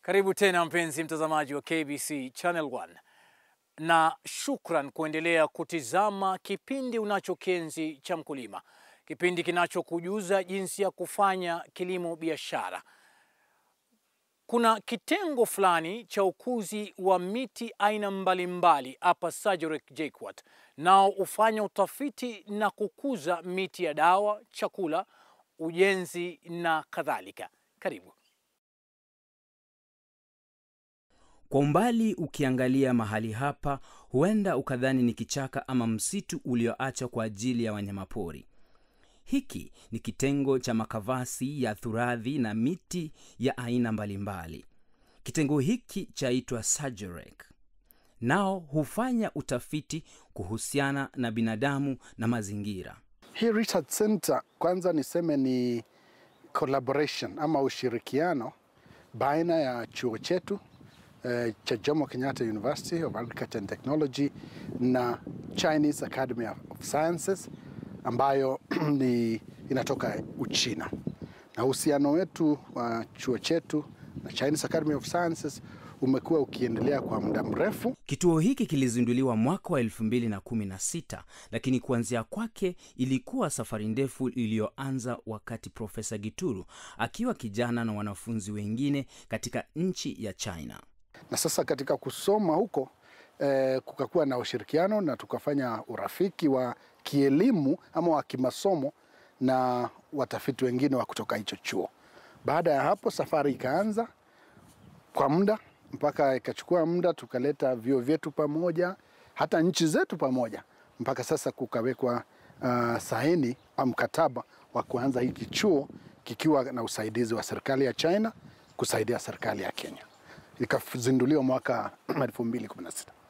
Karibu tena mpenzi mtazamaji wa KBC Channel 1 na shukran kuendelea kutizama kipindi unachokienzi cha mkulima, kipindi kinachokujuza jinsi ya kufanya kilimo biashara. Kuna kitengo fulani cha ukuzi wa miti aina mbalimbali hapa Sajorek JKUAT, nao hufanya utafiti na kukuza miti ya dawa, chakula, ujenzi na kadhalika. Karibu. Kwa umbali ukiangalia mahali hapa, huenda ukadhani ni kichaka ama msitu ulioachwa kwa ajili ya wanyamapori. Hiki ni kitengo cha makavasi ya thuradhi na miti ya aina mbalimbali. Kitengo hiki chaitwa Sajorek, nao hufanya utafiti kuhusiana na binadamu na mazingira. Hii research center kwanza niseme ni collaboration ama ushirikiano baina ya chuo chetu eh, cha Jomo Kenyatta University of Agriculture and Technology na Chinese Academy of Sciences ambayo ni inatoka Uchina, na uhusiano wetu wa chuo chetu na Chinese Academy of Sciences umekuwa ukiendelea kwa muda mrefu. Kituo hiki kilizinduliwa mwaka wa 2016 lakini kuanzia kwake ilikuwa safari ndefu iliyoanza wakati Profesa Gituru akiwa kijana na wanafunzi wengine katika nchi ya China. na sasa katika kusoma huko eh, kukakuwa na ushirikiano na tukafanya urafiki wa kielimu ama wa kimasomo na watafiti wengine wa kutoka hicho chuo. Baada ya hapo safari ikaanza kwa muda mpaka ikachukua muda, tukaleta vyuo vyetu pamoja, hata nchi zetu pamoja, mpaka sasa kukawekwa uh, saini au mkataba wa kuanza hiki chuo kikiwa na usaidizi wa serikali ya China kusaidia serikali ya Kenya. Ikazinduliwa mwaka 2016.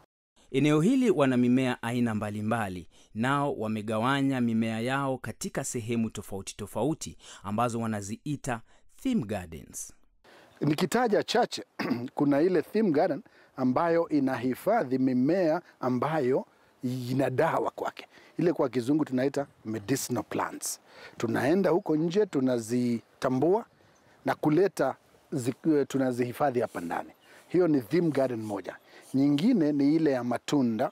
Eneo hili wana mimea aina mbalimbali, nao wamegawanya mimea yao katika sehemu tofauti tofauti ambazo wanaziita theme gardens. Nikitaja chache, kuna ile theme garden ambayo inahifadhi mimea ambayo ina dawa kwake, ile kwa kizungu tunaita medicinal plants. Tunaenda huko nje tunazitambua na kuleta zi, tunazihifadhi hapa ndani. Hiyo ni theme garden moja. Nyingine ni ile ya matunda,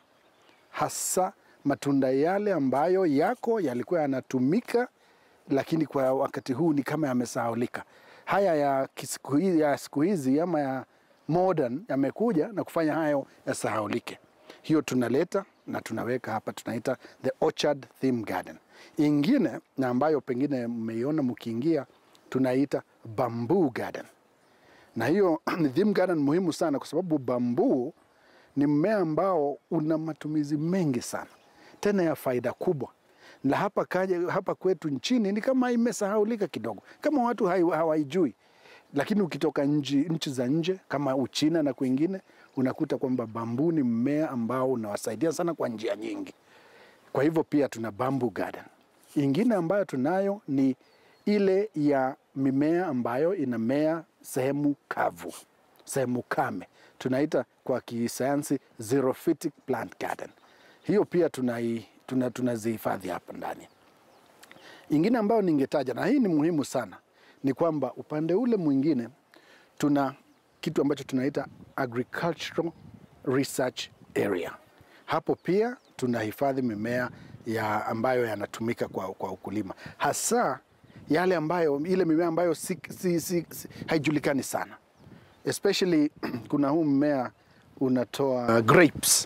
hasa matunda yale ambayo yako yalikuwa yanatumika, lakini kwa wakati huu ni kama yamesahaulika. Haya ya siku hizi, ya siku hizi ama ya modern yamekuja na kufanya hayo yasahaulike. Hiyo tunaleta na tunaweka hapa, tunaita the orchard theme garden. Ingine na ambayo pengine mmeiona mkiingia, tunaita bamboo garden na hiyo ni theme garden muhimu sana kwa sababu bambuu ni mmea ambao una matumizi mengi sana tena ya faida kubwa, na hapa, kaja, hapa kwetu nchini ni kama imesahaulika kidogo, kama watu hai- hawaijui, lakini ukitoka nchi, nchi za nje kama Uchina na kwingine unakuta kwamba bambuu ni mmea ambao unawasaidia sana kwa njia nyingi. Kwa hivyo pia tuna bamboo garden. Ingine ambayo tunayo ni ile ya mimea ambayo inamea sehemu kavu, sehemu kame, tunaita kwa kisayansi xerophytic plant garden. Hiyo pia tunai, tuna, tunazihifadhi hapa ndani. Ingine ambayo ningetaja na hii ni muhimu sana ni kwamba upande ule mwingine tuna kitu ambacho tunaita agricultural research area. Hapo pia tunahifadhi mimea ya ambayo yanatumika kwa, kwa ukulima hasa yale ambayo ile mimea ambayo si, si, si, si, haijulikani sana especially kuna huu mmea unatoa uh, grapes.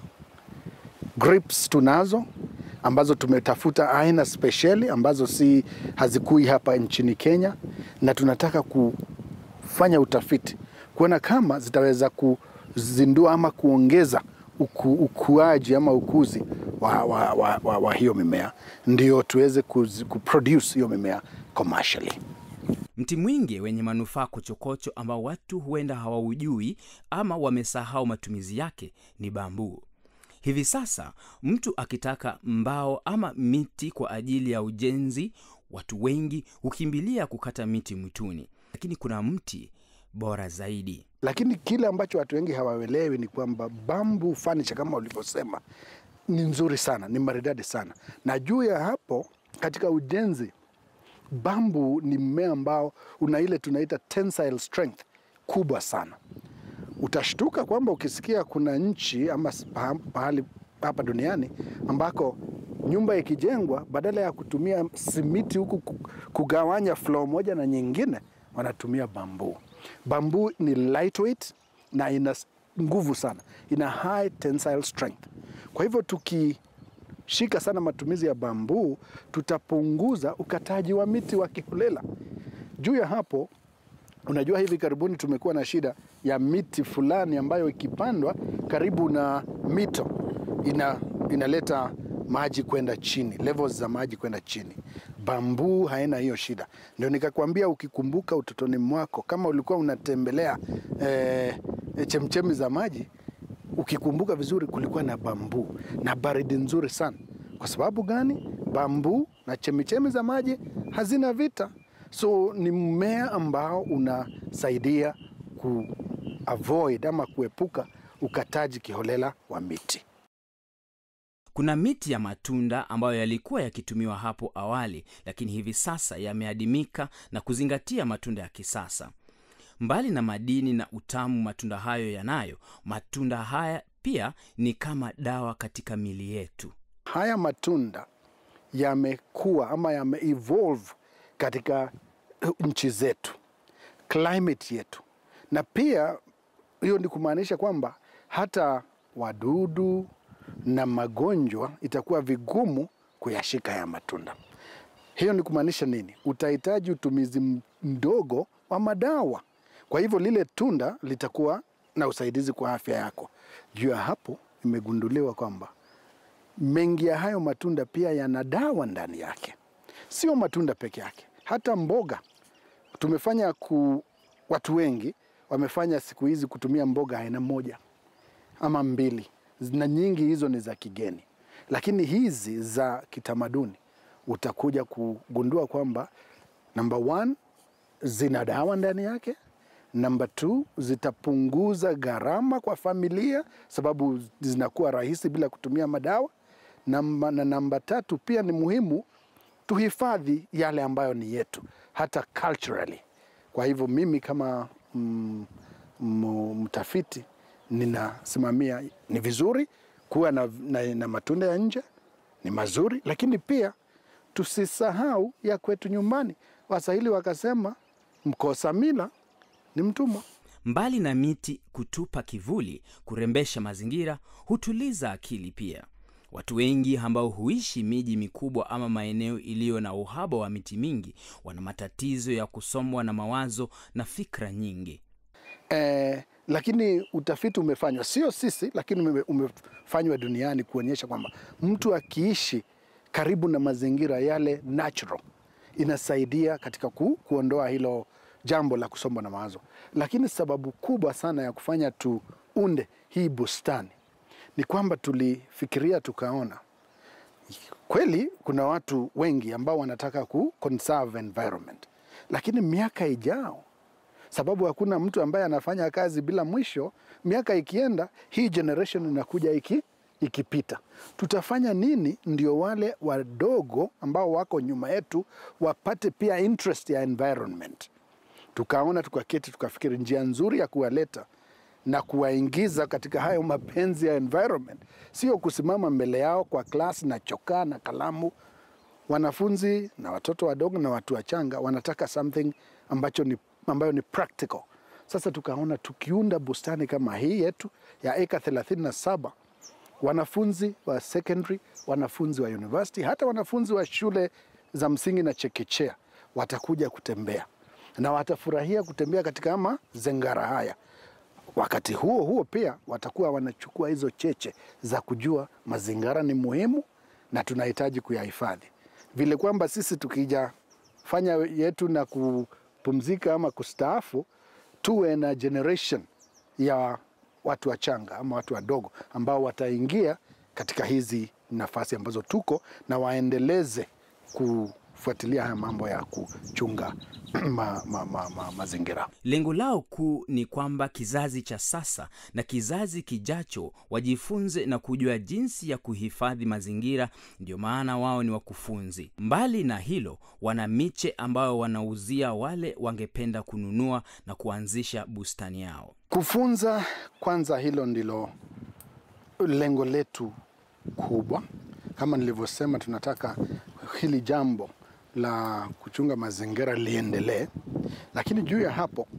Grapes tunazo ambazo tumetafuta aina spesheli ambazo si hazikui hapa nchini Kenya, na tunataka kufanya utafiti kuona kama zitaweza kuzindua ama kuongeza uku, ukuaji ama ukuzi wa, wa, wa, wa, wa hiyo mimea ndio tuweze kuzi- kuproduce hiyo mimea commercially. Mti mwingi wenye manufaa kochokocho ambao watu huenda hawaujui ama wamesahau matumizi yake ni bambuu. Hivi sasa mtu akitaka mbao ama miti kwa ajili ya ujenzi, watu wengi hukimbilia kukata miti mwituni, lakini kuna mti bora zaidi. Lakini kile ambacho watu wengi hawaelewi ni kwamba bamboo furniture kama ulivyosema ni nzuri sana, ni maridadi sana, na juu ya hapo katika ujenzi bambu ni mmea ambao una ile tunaita tensile strength kubwa sana. Utashtuka kwamba ukisikia kuna nchi ama pahali hapa duniani ambako nyumba ikijengwa, badala ya kutumia simiti huku kugawanya floor moja na nyingine, wanatumia bambuu. Bambuu ni lightweight na ina nguvu sana, ina high tensile strength. Kwa hivyo tukishika sana matumizi ya bambuu, tutapunguza ukataji wa miti wa kiholela. Juu ya hapo, unajua hivi karibuni tumekuwa na shida ya miti fulani ambayo ikipandwa karibu na mito ina, inaleta maji kwenda chini, levels za maji kwenda chini. Bambuu haina hiyo shida. Ndio nikakwambia, ukikumbuka utotoni mwako, kama ulikuwa unatembelea eh, chemchemi za maji, ukikumbuka vizuri, kulikuwa na bambuu na baridi nzuri sana. Kwa sababu gani? Bambuu na chemichemi za maji hazina vita, so ni mmea ambao unasaidia ku avoid ama kuepuka ukataji kiholela wa miti. Kuna miti ya matunda ambayo yalikuwa yakitumiwa hapo awali, lakini hivi sasa yameadimika na kuzingatia matunda ya kisasa. Mbali na madini na utamu matunda hayo yanayo, matunda haya pia ni kama dawa katika mili yetu. Haya matunda yamekuwa ama yameevolve katika nchi zetu, climate yetu, na pia hiyo ni kumaanisha kwamba hata wadudu na magonjwa itakuwa vigumu kuyashika ya matunda. Hiyo ni kumaanisha nini? Utahitaji utumizi mdogo wa madawa, kwa hivyo lile tunda litakuwa na usaidizi kwa afya yako. Juu ya hapo, imegunduliwa kwamba mengi ya hayo matunda pia yana dawa ndani yake. Sio matunda peke yake, hata mboga. Tumefanya ku, watu wengi wamefanya siku hizi kutumia mboga aina moja ama mbili na nyingi hizo ni za kigeni, lakini hizi za kitamaduni utakuja kugundua kwamba namba one, zina dawa ndani yake. Namba two, zitapunguza gharama kwa familia sababu zinakuwa rahisi bila kutumia madawa. Namba, na namba tatu pia ni muhimu tuhifadhi yale ambayo ni yetu hata culturally. Kwa hivyo mimi kama mm, mtafiti ninasimamia ni vizuri kuwa na, na, na matunda ya nje ni mazuri, lakini pia tusisahau ya kwetu nyumbani. Waswahili wakasema mkosa mila ni mtumwa. Mbali na miti kutupa kivuli, kurembesha mazingira, hutuliza akili pia. Watu wengi ambao huishi miji mikubwa ama maeneo iliyo na uhaba wa miti mingi wana matatizo ya kusombwa na mawazo na fikra nyingi. Eh, lakini utafiti umefanywa, sio sisi, lakini umefanywa duniani kuonyesha kwamba mtu akiishi karibu na mazingira yale natural inasaidia katika ku, kuondoa hilo jambo la kusombwa na mawazo. Lakini sababu kubwa sana ya kufanya tuunde hii bustani ni kwamba tulifikiria tukaona kweli kuna watu wengi ambao wanataka ku conserve environment, lakini miaka ijao sababu hakuna mtu ambaye anafanya kazi bila mwisho. Miaka ikienda, hii generation inakuja iki, ikipita, tutafanya nini ndio wale wadogo ambao wako nyuma yetu wapate pia interest ya environment? Tukaona, tukaketi, tukafikiri njia nzuri ya kuwaleta na kuwaingiza katika hayo mapenzi ya environment sio kusimama mbele yao kwa klasi na chokaa na kalamu. Wanafunzi na watoto wadogo na watu wachanga wanataka something ambacho ni ambayo ni practical. Sasa tukaona tukiunda bustani kama hii yetu ya eka 37 wanafunzi wa secondary, wanafunzi wa university, hata wanafunzi wa shule za msingi na chekechea watakuja kutembea na watafurahia kutembea katika mazengara haya. Wakati huo huo pia watakuwa wanachukua hizo cheche za kujua mazingara ni muhimu na tunahitaji kuyahifadhi, vile kwamba sisi tukija fanya yetu na ku pumzika ama kustaafu, tuwe na generation ya watu wachanga ama watu wadogo ambao wataingia katika hizi nafasi ambazo tuko na waendeleze kufuatilia haya mambo ya kuchunga ma, ma, ma, ma, mazingira. Lengo lao kuu ni kwamba kizazi cha sasa na kizazi kijacho wajifunze na kujua jinsi ya kuhifadhi mazingira. Ndio maana wao ni wakufunzi. Mbali na hilo, wana miche ambayo wanauzia wale wangependa kununua na kuanzisha bustani yao. Kufunza kwanza, hilo ndilo lengo letu kubwa. Kama nilivyosema, tunataka hili jambo la kuchunga mazingira liendelee, lakini juu ya hapo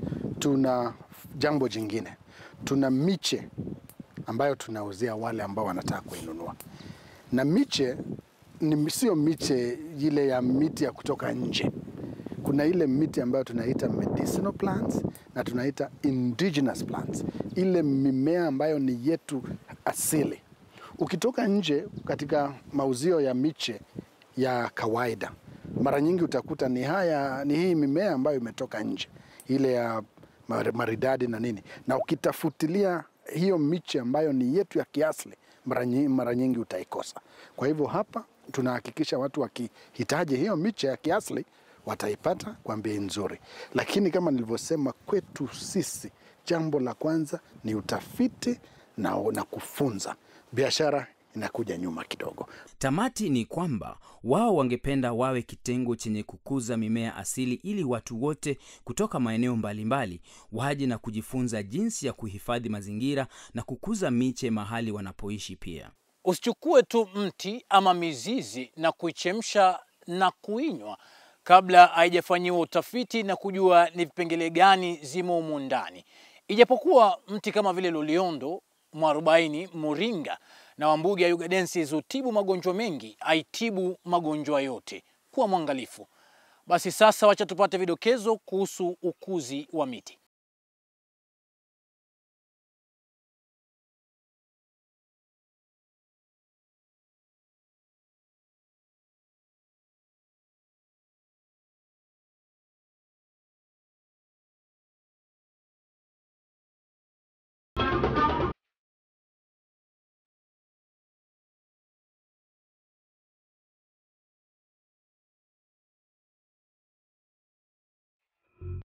tuna jambo jingine, tuna miche ambayo tunauzia wale ambao wanataka kuinunua, na miche ni sio miche ile ya miti ya kutoka nje. Kuna ile miti ambayo tunaita medicinal plants na tunaita indigenous plants, ile mimea ambayo ni yetu asili. Ukitoka nje katika mauzio ya miche ya kawaida, mara nyingi utakuta ni haya, ni hii mimea ambayo imetoka nje, ile ya maridadi na nini, na ukitafutilia hiyo miche ambayo ni yetu ya kiasili, mara nyingi, mara nyingi utaikosa. Kwa hivyo hapa tunahakikisha watu wakihitaji hiyo miche ya kiasili wataipata kwa bei nzuri, lakini kama nilivyosema, kwetu sisi jambo la kwanza ni utafiti na, na kufunza. Biashara inakuja nyuma kidogo. Tamati ni kwamba wao wangependa wawe kitengo chenye kukuza mimea asili ili watu wote kutoka maeneo mbalimbali waje na kujifunza jinsi ya kuhifadhi mazingira na kukuza miche mahali wanapoishi. Pia usichukue tu mti ama mizizi na kuichemsha na kuinywa kabla haijafanyiwa utafiti na kujua ni vipengele gani zimo humu ndani. Ijapokuwa mti kama vile loliondo, mwarobaini, moringa na wambugi ya Ugadensis hutibu magonjwa mengi, haitibu magonjwa yote. Kuwa mwangalifu. Basi sasa, wacha tupate vidokezo kuhusu ukuzi wa miti.